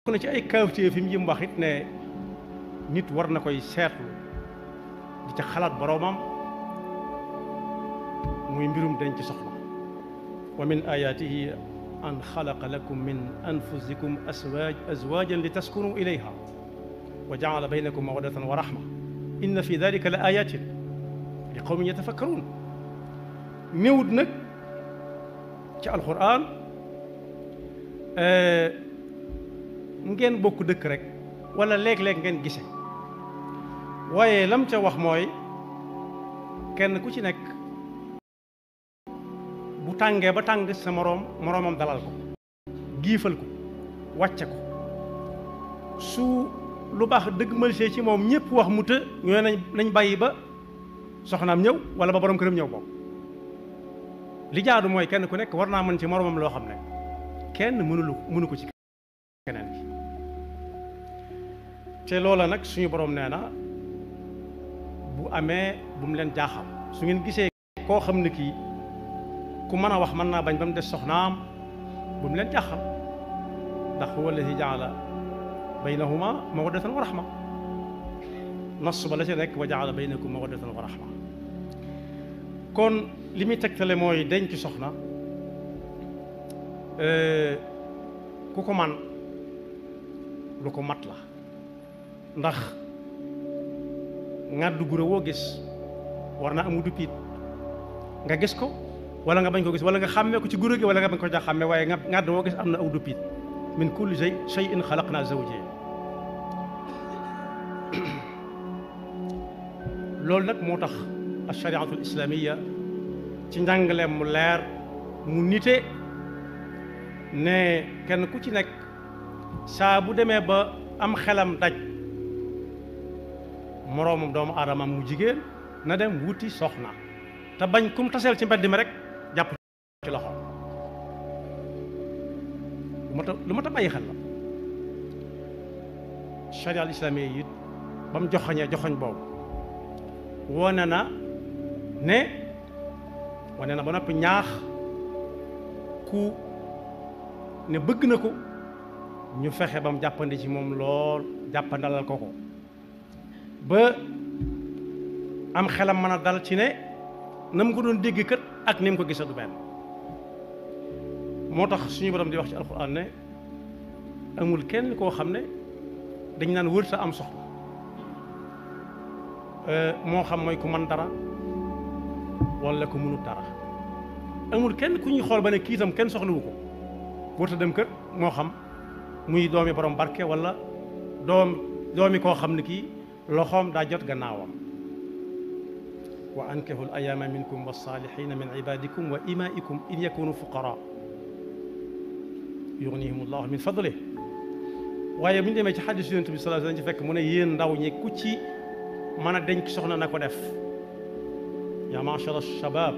na ci ay kawtéef fi mu jëm wax it ne nit war na koy seetlu di ca xalaat boroomam muy mbirum denc soxna wa min ayatihi an xalaqa lakum min anfusikum aswaaj azwaajan li taskunu ilayha wa jaala baynakum mawaddatan wa rahma inna fi dalika la ayatin li qawmin yatafakkaruun néewut nag ci alquran ngeen bokk dëkk rek wala léeg-léeg ngeen gise waaye lam ca wax mooy kenn ku ci nekk bu tàngee ba tàng sa moroom moroomam dalal ko giifal ko wàcce ko su lu baax dëgg malsee ci moom ñëpp wax mu të ñoo nañ nañ bàyyi ba soxnaam ñëw wala ba borom këram ñëw boobu li jaadu mooy kenn ku nekk war naa mën ci moroomam loo xam ne kenn mënulu mënu ko ci keneen ki te loola nag suñu borom nee na bu amee bu mu leen jaaxal su ngeen gisee koo xam ne kii ku mën a wax mën naa bañ ba mu des soxnaam bu mu leen jaaxal ndax huwa alladi jaala baynahuma mawaddatan wa rahma nas ba la ca nekk wa jaala baynakum mawaddatan wa rahma kon li muy tegtale mooy denc soxna ku ko man lu ko mat la ndax ngàddu gura woo gis war na amu duppiit nga gis ko wala nga bañ ko gis wala nga xàmmee ko ci gura gi wala nga bañ ko ja xàmmee waaye nga ngàdd woo gis am na aw duppiit min kulli shay shay'in xalaqna zawjayn loolu nag moo tax alshariatul islamiya ci njàngaleem mu leer mu nite ne kenn ku ci nekk saa bu demee ba am xelam daj moroomam doomu aadama mu jigéen na dem wuti soxna te bañ kum taseel ci mbedd mi rek jàpp ci loxo lu ma ta lu ma ta bàyyi xel la charia al islamiyya yi ba mu joxoñee joxoñ boobu wone na ne wane na ba noppi ñaax ku ne bëgg na ko ñu fexe ba mu jàppandi ci moom lool jàppandalal ko ko ba am xelam mën a dal ci ne na mu ko doon dégg kët ak ni mu ko gisa du benn moo tax suñu borom di wax ci alxuraan ne amul kenn koo xam ne dañ naan wër sa am soxla moo xam mooy ku man dara wala ku mënut dara amul kenn ku ñuy xool ba ne kii itam kenn soxlawu ko wërta dem kër moo xam muy doomi borom barke wala doom doomi koo xam ne kii loxoom daa jot gannaawam wa ankihu l ayaama minkum walsalihina min ibadikum wa imaikum in yakunu fuqara yugnihim allahu min fadlih waaye bu ñu demee ci xadis yonent bi sallallahu alayhi wasallam ci fekk mu ne yéen ndaw ñi ku ci mën a denc soxna na ko def ya ma'shar alshabab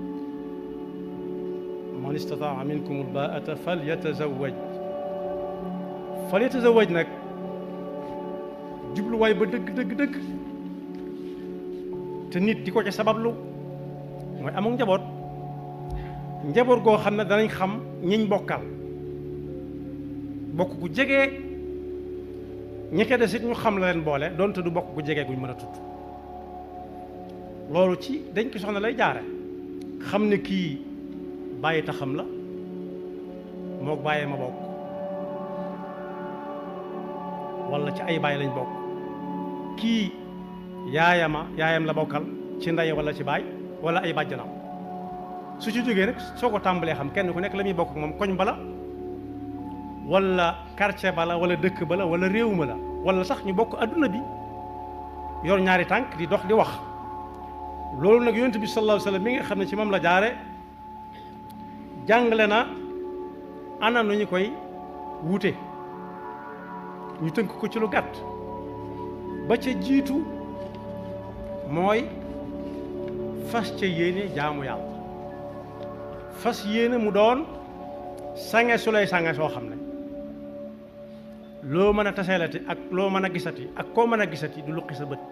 man istataa minkum albaata falyatazawaj falyatazawaj nag jubluwaay ba dëgg dëgg dëgg te nit di ko ca sabablu mooy amul njaboot njaboot goo xam ne danañ xam ñiñ bokkal bokk gu jege ñi ko des it ñu xam la leen boole doonte du bokk gu jege guñ mën a tudd loolu ci dañ ko soxna lay jaare xam ne kii bàyyi taxam la mook bàyyee ma bokk wala ci ay bàyyi lañ bokk kii yaayama yaayam la bokkal ci ndey wala ci baay wala ay bàjjanam su ci jógee rek soo ko tàmbalee xam kenn ku nekk la muy bokk moom koñ bala wala quartier bala wala dëkk bala wala réew ma la wala sax ñu bokk adduna bi yor ñaari tànk di dox di wax loolu nag yonent bi sallallahu alayhi wasallam mi nga xam ne ci moom la jaare jàngale na ana nu ñu koy wuute ñu tënk ko ci lu gàtt ba ca jiitu mooy fas ca yéene jaamu yàlla fas yéene mu doon sange su lay sange soo xam ne loo mën a taseelati ak loo mën a gisati ak koo mën a gisati du luqi sa bët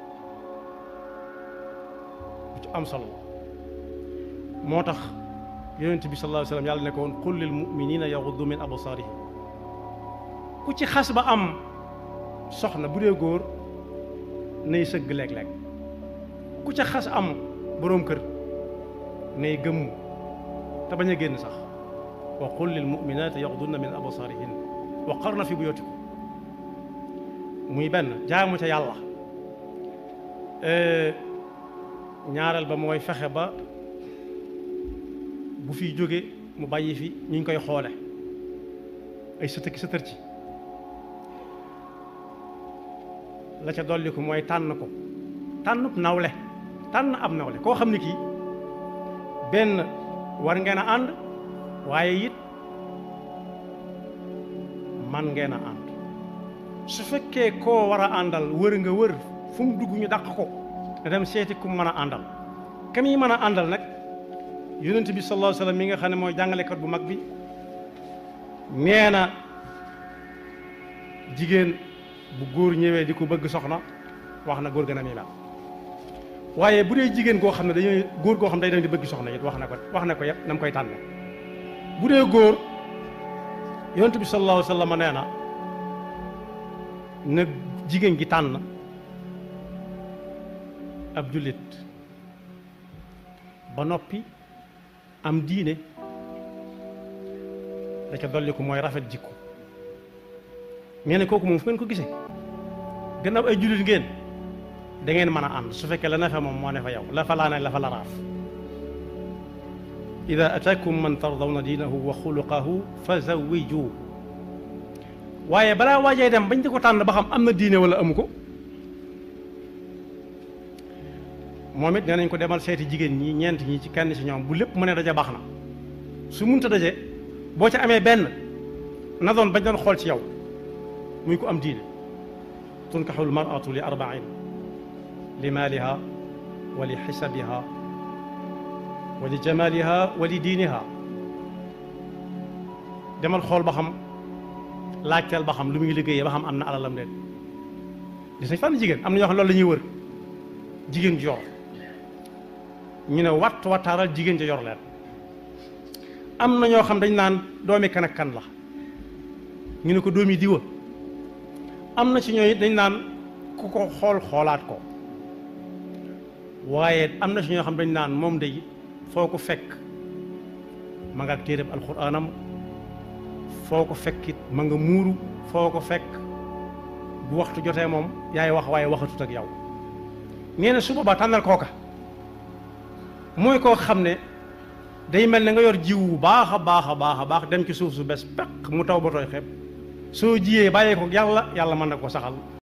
bu ci am solo moo tax yonent bi sallallahu alayhi wasallam yàlla ne ko woon qul lil mu'minina yaghuddu min absarihim ku ku ci xas ba am soxna bu dee góor nay sëgg léeg-léeg ku ca xas am boroom kër nay gëmmu te bañ a génn sax wa qul lil muminati yaxdunna min absarihin wa qarna fi buyutikum muy benn jaamu ca yàlla ñaareel ba mooy fexe ba bu fiy jóge mu bàyyi fi ñu ngi koy xoole ay sëtëki sëtër ci la ca dolli ko mooy tànn ko tànnub nawle tànn ab nawle koo xam ne kii benn war ngeen a ànd waaye it man ngeen a ànd su fekkee koo war a àndal wër nga wër fu mu dugg ñu dàq ko nga dem seeti ku mën a àndal kam yi mën a àndal nag yonent bi sallallahu alayhi wasallam mi nga xam ne mooy jàngalekat bu mag bi nee na jigéen bu góor ñëwee di ko bëgg soxna wax na góor gën a mi mel waaye bu dee jigéen goo xam ne dañuy góor goo xam ne day dem di bëgg soxna it wax na ko wax na ko yëpp na mu koy tànne bu dee góor yonent bi sallallahu alayhi wasallam nee na na jigéen gi tànn ab jullit ba noppi am diine da ca dolli ko mooy rafet jikko nee na kooku moom fu ngeen ko gisee gannaaw ay jullit ngeen da ngeen mën a ànd su fekkee la na fa moom moo ne fa yow la fa laa ne la fa la raaf ida ataakum man tardawna diinahu wa xuluqahu fa zawiju waaye balaa waajee dem bañ di ko tànn ba xam am na diine wala amu ko moom it nee nañ ko demal seeti jigéen ñi ñeent ñi ci kenn ci ñoom bu lépp mu ne daje baax na su munta daje boo ca amee benn na doon bañ doon xool ci yow muy ko am diine tunkaxu lmaratu li arbain li maaliha wa li xisabiha wa li jamaliha wa li diiniha demal xool ba xam laajteel ba xam lu muy liggéeyee ba xam am na alalam leen gis nañ fànn jigéen am na ñoo xam loolu la ñuy wër jigéen ju yor ñu ne watt wattaaral jigéen ja yor leen am na ñoo xam dañ naan doomi kan ak kan la ñu ne ko doomi diwa am na ci ñooy dañ naan ku ko xool xoolaat ko waaye am na ci ñoo xam dañ naan moom day foo ko fekk ma nga ak téereb alxuraanam foo ko fekkit ma nga muuru foo ko fekk bu waxtu jotee moom yaay wax waaye waxatut ak yow nee na su boobaa tànnal kooka mooy koo xam ne day mel ne nga yor jiw bu baax a baax a baax a baax dem ci suuf su bes peq mu taw ba tooy xepp soo jiyee bàyyee ko yàlla yàlla mën na ko saxal